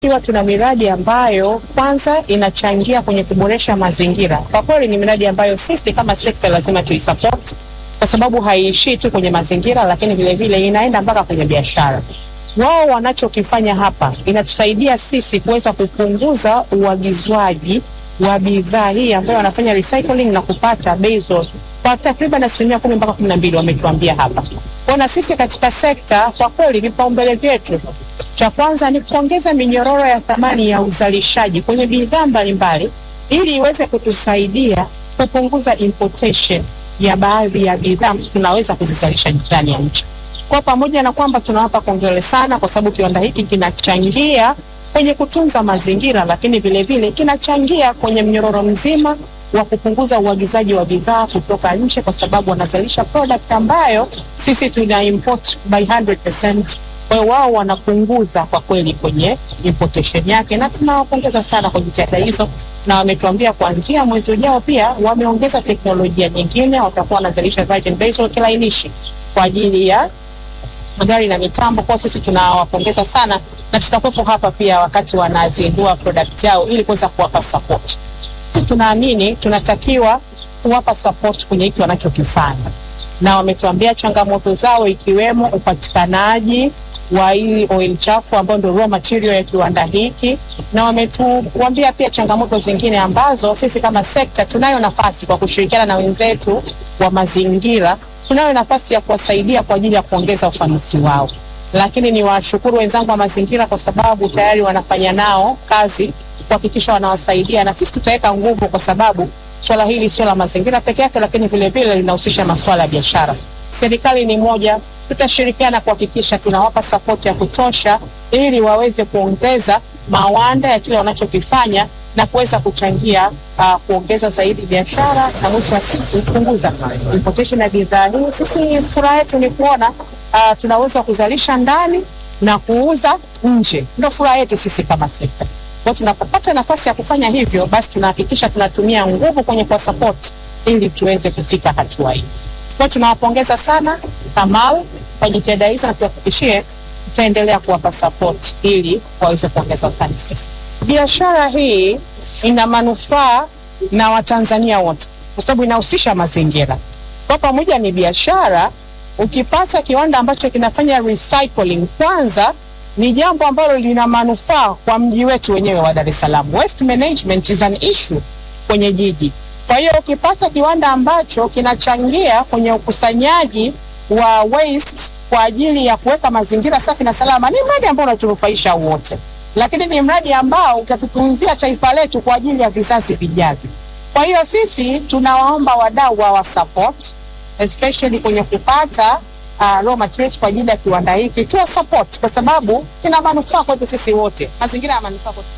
ikiwa tuna miradi ambayo kwanza inachangia kwenye kuboresha mazingira. Kwa kweli ni miradi ambayo sisi kama sekta lazima tuisupport, kwa sababu haiishii tu kwenye mazingira, lakini vile vile inaenda mpaka kwenye biashara. Wao wanachokifanya hapa inatusaidia sisi kuweza kupunguza uagizwaji wa bidhaa hii ambayo wanafanya recycling na kupata bei kwa takriban asilimia kumi mpaka kumi na mbili wametuambia hapa. Kwa na sisi katika sekta, kwa kweli vipaumbele vyetu cha kwanza ni kuongeza minyororo ya thamani ya uzalishaji kwenye bidhaa mbalimbali ili iweze kutusaidia kupunguza importation ya baadhi ya bidhaa ambazo tunaweza kuzizalisha ndani ya nchi. Kwa pamoja na kwamba tunawapa kongole sana kwa sababu kiwanda hiki kinachangia kwenye kutunza mazingira, lakini vile vile kinachangia kwenye mnyororo mzima wa kupunguza uagizaji wa bidhaa kutoka nje, kwa sababu wanazalisha product ambayo sisi tuna import by 100%. Kwa hiyo wao wanapunguza kwa kweli kwenye importation yake, na tunawapongeza sana kwa jitihada hizo, na wametuambia kuanzia mwezi ujao pia wameongeza teknolojia nyingine, watakuwa wanazalisha virgin base oil kilainishi kwa ajili ya magari na mitambo. Kwa sisi tunawapongeza sana, na tutakuwepo hapa pia wakati wanazindua product yao ili kuweza kuwapa support. Tunaamini tunatakiwa kuwapa support kwenye hiki wanachokifanya, na wametuambia changamoto zao ikiwemo upatikanaji wa hii oil chafu ambayo ndio raw material ya kiwanda hiki, na wametuambia pia changamoto zingine ambazo sisi kama sekta tunayo nafasi kwa kushirikiana na wenzetu wa mazingira, tunayo nafasi ya kuwasaidia kwa ajili ya kuongeza ufanisi wao. Lakini ni washukuru wenzangu wa mazingira kwa sababu tayari wanafanya nao kazi kuhakikisha wanawasaidia, na sisi tutaweka nguvu kwa sababu swala hili sio la mazingira peke yake, lakini vile vile linahusisha masuala ya biashara. Serikali ni moja, tutashirikiana kuhakikisha tunawapa sapoti ya kutosha ili waweze kuongeza mawanda ya kile wanachokifanya na kuweza kuchangia uh, kuongeza zaidi biashara na mwisho wa siku kupunguza importation ya bidhaa hii. Sisi furaha yetu ni kuona uh, tunaweza kuzalisha ndani na kuuza nje, ndio furaha yetu sisi kama sekta. Kwa tunapopata nafasi ya kufanya hivyo, basi tunahakikisha tunatumia nguvu kwenye kwa support ili tuweze kufika hatua hii. Kwa tunawapongeza sana Kamal kwa jitihada hizo na tuhakikishie tutaendelea kuwapa support ili waweze kuongeza ufanisi. Biashara hii ina manufaa na Watanzania wote kwa sababu inahusisha mazingira. Kwa pamoja ni biashara, ukipata kiwanda ambacho kinafanya recycling, kwanza ni jambo ambalo lina manufaa kwa mji wetu wenyewe wa Dar es Salaam. Waste management is an issue kwenye jiji. Kwa hiyo ukipata kiwanda ambacho kinachangia kwenye ukusanyaji wa waste kwa ajili ya kuweka mazingira safi na salama, ni mradi ambao unatunufaisha wote, lakini ni mradi ambao utatutunzia taifa letu kwa ajili ya vizazi vijavyo. Kwa hiyo sisi tunawaomba wadau wa support especially kwenye kupata uh, raw materials kwa ajili ya kiwanda hiki, tuwa support kwa sababu kina manufaa kwetu sisi wote, mazingira ya manufaa kwetu.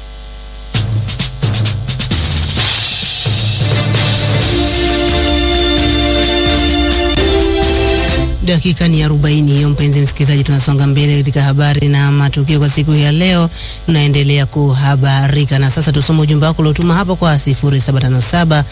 Dakika ni arobaini hiyo, mpenzi msikilizaji, tunasonga mbele katika habari na matukio kwa siku ya leo. Tunaendelea kuhabarika na sasa tusome ujumbe wako uliotuma hapo kwa 0757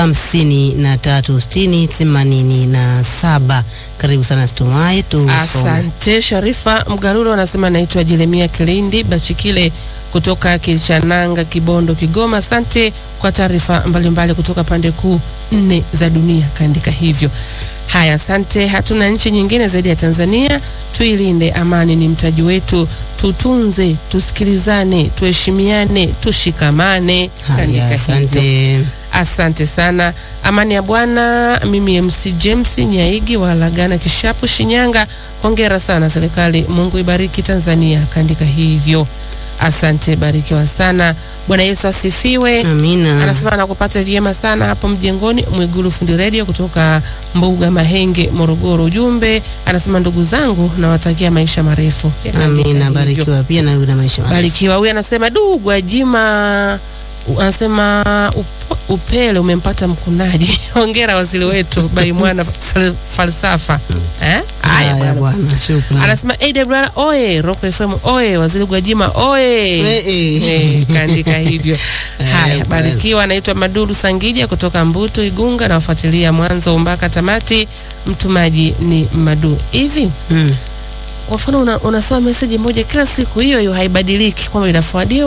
5360 87. Karibu sana Stumai, tusome. Asante Sharifa Mgarulo anasema naitwa Jeremia Kilindi Bachikile kutoka Kichananga, Kibondo, Kigoma. Asante kwa taarifa mbalimbali kutoka pande kuu nne za dunia, kaandika hivyo. Haya, asante. Hatuna nchi nyingine zaidi ya Tanzania. Tuilinde amani, ni mtaji wetu. Tutunze, tusikilizane, tuheshimiane, tushikamane. Haya, Kaandika hivyo. asante. Asante sana. Amani ya Bwana. Mimi MC James Nyaigi wa Lagana Kishapu, Shinyanga. Hongera sana serikali, Mungu ibariki Tanzania. Kaandika hivyo. Asante, barikiwa sana. Bwana Yesu asifiwe. Amina. Anasema anakupata vyema sana hapo mjengoni Mwigulu fundi radio kutoka Mbuga Mahenge, Morogoro. Ujumbe anasema ndugu zangu, nawatakia maisha marefu. Amina, Hivyo. barikiwa pia na na maisha marefu. Barikiwa. Huyu anasema du, Gwajima u- anasema up, upele umempata mkunaji. Hongera waziri wetu Baimwana fal- falsafa eh? Haya Haya bwana. bwana, shukrani. Anasema AWR oye, Rock FM oye, waziri Gwajima oye. Eh, eh. Eh, kaandika hivyo. Haya, Eh, barikiwa. Anaitwa Maduru Sangija kutoka Mbuto Igunga, nawafuatilia mwanzo mpaka tamati. Mtumaji ni Madu. Hivi Mm. kwa mfano una, unasoma message moja kila siku hiyo hiyo haibadiliki kwamba inafuadiwa